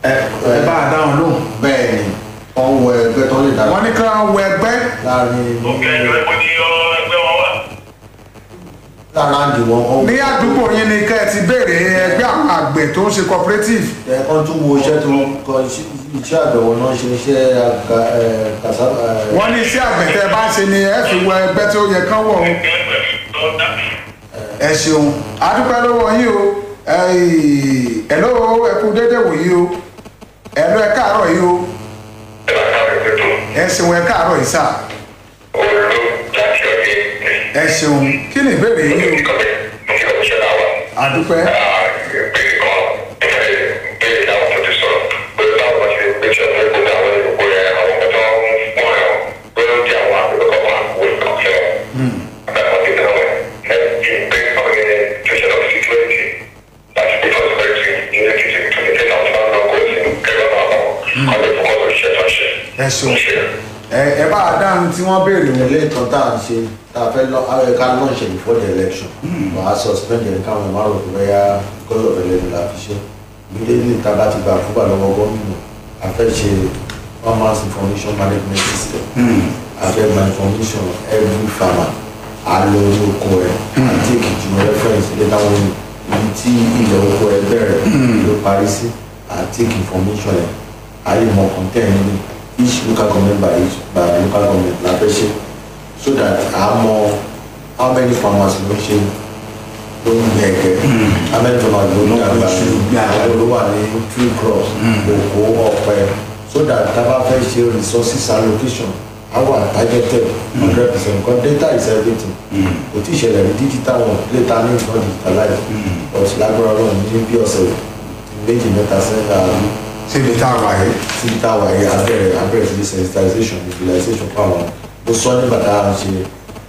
ẹ ẹ bá a dáhùn lóhùn. bẹ́ẹ̀ ni wọ́n wọ ẹgbẹ́ tó lè dára wọ́n ní kí wọ́n wọ ẹgbẹ́ láàrin òkè ẹjọ́ ẹ̀kọ́ ní ẹgbẹ́ wọn wà. lára àdì wọn kọ́ ní àdúgbò yín ni kẹ́ ẹ ti béèrè ẹgbẹ́ àwọn àgbẹ̀ tó ń ṣe cooperative. ẹ kàn tún wo iṣẹ́ tó ń kọ iṣẹ́ àbẹ̀wò náà ṣe iṣẹ́ àga ẹ kàsáfà ẹ wọ́n ní iṣẹ́ àgbẹ̀ tẹ́ ẹ bá ń ṣe ni ẹ fi wọ ẹgbẹ́ tí ó yẹ kán wọ̀ o. ẹgbẹ́ pẹ̀lú tó dá. ẹ ṣeun adúpẹ́ lọ́wọ́ yín o ẹ̀lọ́ ẹ kú déédéé wòyí o ẹ̀lọ́ ẹ káàárọ̀ yìí o ẹ bá ká ẹgbẹ́ tó ẹ ṣeun ẹ káàárọ̀ yìí sà olú láti ọdẹ ẹ ṣeun kí ni ìbéèrè yín o ìkọ̀bẹ ní ọ̀ṣẹ́ náà wà. adúpẹ́ ìbéèrè kan ìbéèrè ìbéèrè làwọn tó ti sọ̀rọ̀ pé báwo ṣe gbé ṣe ọ̀fẹ́ gbogbo àwọn ìlúkọ rẹ̀ àwọn ọmọ tó ń fún ẹ̀ pé ó di àwọn àgbẹ̀ kọ̀ọ̀kan àwọn ìkọ̀ fẹ́ wọn. àbẹ̀wò ti tẹ̀lé wọn ẹ̀ ìbéèrè kan ní situation of security láti pay for security ní èkìtì tó ti tẹ̀lé àwọn ọmọ ọkọ̀ sí kẹrẹ́ náà wọn ọdún fún ọdún iṣẹ́ tó ń ṣe. ẹ ṣeun ẹ ẹ bá a dáhùn tí wọ́n béèrè wọn. ilé ìtàn tá à ń ṣe tá a fẹ́ lọ àwọn ẹ̀ka náà ṣe before the election wà á suspend ẹ̀ káwọn ẹ̀ má rò pé bẹ́yà because of election la fi ṣe immediately tá a bá ti gba àfúgbà lọ́wọ́ gómìnà a fẹ́ ṣe farmers information management system a fẹ́ gba information every farmer a lọ orí oko ẹ̀ àti èkìtì ní reference ilé táwọn ibi tí ilẹ̀ oko ẹ̀ bẹ̀rẹ̀ ló parí sí àti information ẹ̀ a lè mọ content ní each local government by each by local government la fẹ́ ṣe so that a mọ how many farmers ló ń ṣe ló ń gbẹ ẹgẹ how many farmers ló ń gbẹ àgbà àwọn ló wà ní tree crops kòkó ọ̀pẹ so that tá a bá fẹ́ ṣe resources allocation our targeted hundred percent because data is everything kò tí ì ṣẹlẹ̀ ní digital one later ní ìfọ̀n digitalize but lágbára náà ní bí ọ̀sẹ̀ méjì mẹ́ta sẹ́yìn àárín síbi tá a wà yìí. tí táwa yẹ abẹ́rẹ́ abẹ́rẹ́ sí sensitization visualization fáwọn ó sọ nígbà tá a ń ṣe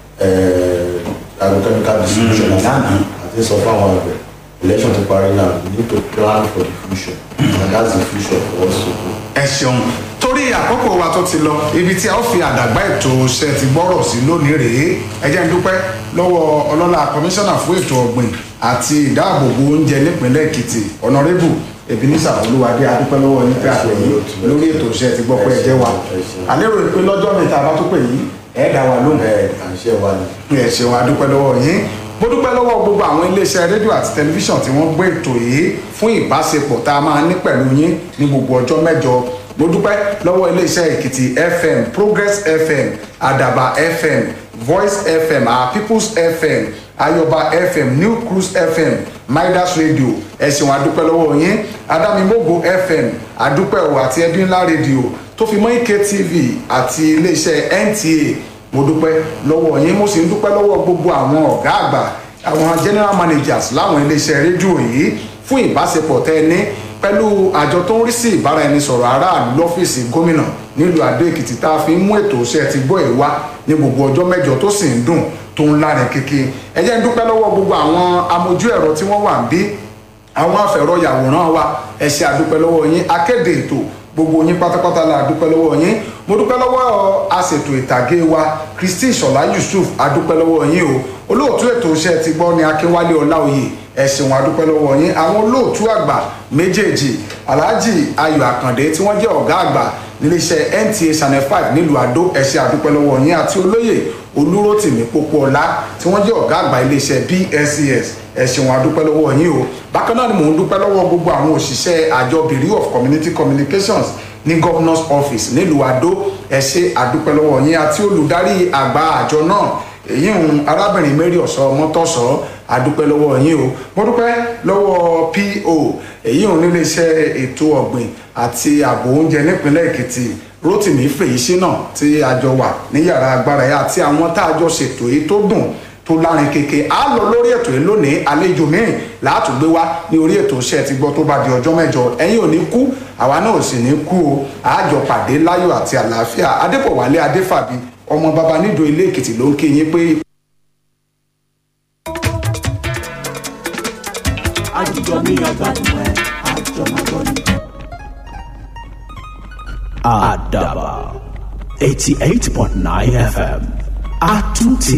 agrochemical distribution lánàá. àti sọ fáwọn àgbẹ̀ election ti parí náà we need to plan for the future and that's the future for us to do. ẹ ṣeun torí àkókò wa tó ti lọ ibi tí a ó fi àdàgbà ètò ṣe ti gbọ́rọ̀ sí lónìí rèé ẹ jẹ́ ń dúpẹ́ lọ́wọ́ ọlọ́lá kọmíṣánná fún ètò ọ̀gbìn àti ìdáàbòbò oúnjẹ nípínlẹ̀ èkìtì ọ̀nàrẹ́bù ebenezer olúwadé adúpẹ́ lọ́wọ́ yín pé àpè yín lórí ètò ṣe ti gbọ́ pé ẹ jẹ́ wa àlérò pé lọ́jọ́ mi tá a bá tó pè yín ẹ̀ dá wa lóhùn ẹ à ń ṣe wa ni. ẹ ṣeun adúpẹ́ lọ́wọ́ yín mo dúpẹ́ lọ́wọ́ gbogbo àwọn iléeṣẹ́ rédíò àti tẹlifíṣàn tí wọ́n gbé ètò yìí fún ìbáṣepọ̀ tá a máa ní pẹ̀lú yín ní gbogbo ọjọ́ mẹ́jọ mo dúpẹ́ lọ́wọ́ iléeṣẹ́ èkìtì fm progress fm àdàbà fm voice fm our peoples fm ayọba fm new cruise fm midas radio ẹ ṣeun adúpẹ́ lọ́wọ́ yín adámimógo fm adúpẹ́ o àti ẹbí ńlá rédíò tó fi mọ́ ike tv àti iléeṣẹ́ nta mo dúpẹ́ lọ́wọ́ yín mo sì ń dúpẹ́ lọ́wọ́ gbogbo àwọn ọ̀gá àgbà àwọn general managers láwọn iléeṣẹ́ rédíò yìí fún ìbáṣepọ̀ tẹ́ ẹ ní pẹ̀lú àjọ tó ń rí sí ìbáraẹnisọ̀rọ̀ aráàlú lọ́fíìsì gómìnà nílùú adó èkìtì tá a fi ń mú ètò iṣẹ́ ti gbọ́ ẹ̀ wá ní gbogbo ọjọ́ mẹ́jọ tó sì ń dùn tó ń lárin kéke ẹ jẹ́ ń dúpẹ́ lọ́wọ́ gbogbo àwọn amójú ẹ̀rọ tí wọ́n wà ń bí àwọn afẹ̀rọ̀yàwòrán wa ẹ ṣe àdúpẹ́ lọ́wọ́ yín akéde ètò gbogbo yín pátápátá la dúpẹ́ lọ́wọ́ yín mo dúpẹ́ lọ́wọ́ aṣètò ìtàgé wa kristi ìṣọ̀lá yusuf adúpẹ́ lọ́wọ́ yín o olóòtú ètò iṣẹ́ ti gbọ́ ní akínwálé ọláòyè ẹ ṣeun adúpẹ́ lọ́wọ́ yín àwọn olóòtú àgbà méjèèjì alhaji ayọ̀ àkàndé tí wọ́n jẹ́ ọ̀gá àgbà níléeṣẹ́ nta channel five nílùú àdó ẹ ṣe àdúpẹ́ lọ́wọ́ yín àti olóyè olúrótìmí pópóọlá tí wọ́n jẹ́ ọ̀gá àgbà iléeṣẹ́ bscs ẹ ṣeun adúpẹ́ lọ́wọ́ yín o bákan náà ni mò ń dúpẹ́ lọ́wọ́ gbogbo àwọn òṣìṣẹ́ àjọ bureau of community communications ní governors office nílùú àdó ẹ ṣe àdúpẹ́ lọ́wọ́ yín àti olùdarí àgbà àjọ náà èyí ń arábìnrin mary ọ̀sọ́ mọ́tọ́sọ́ adúpẹ́ lọ́wọ́ yín o mo dúpẹ́ lọ́wọ́ po èyí ń níléeṣẹ́ ètò ọ̀gbìn àti ààbò oúnjẹ nípínlẹ̀ èkìtì rotimi fèyísínà tí a jọ wà ní yàrá agbára yẹn àti àwọn tá a jọ ṣètò èyí tó dùn tó lárin kéke a lọ lórí ètò yìí lónìí àlejò míì láàtú gbé wá ní orí ètò iṣẹ́ ti gbọ́ tó bá di ọjọ́ mẹ́jọ ẹ̀yin ò ní kú àwa náà ò sì ní kú o àjọ pàdé láyọ̀ àti àlàáfíà adépọ̀wálé adéfàbí ọmọ baba nídò ilé èkìtì ló ń kí yín pé. àjùjọ mi àgbàdùn ẹ àjọ máa gbọ́ ni. Àdàbà eighty eight point nine FM. Àtúntì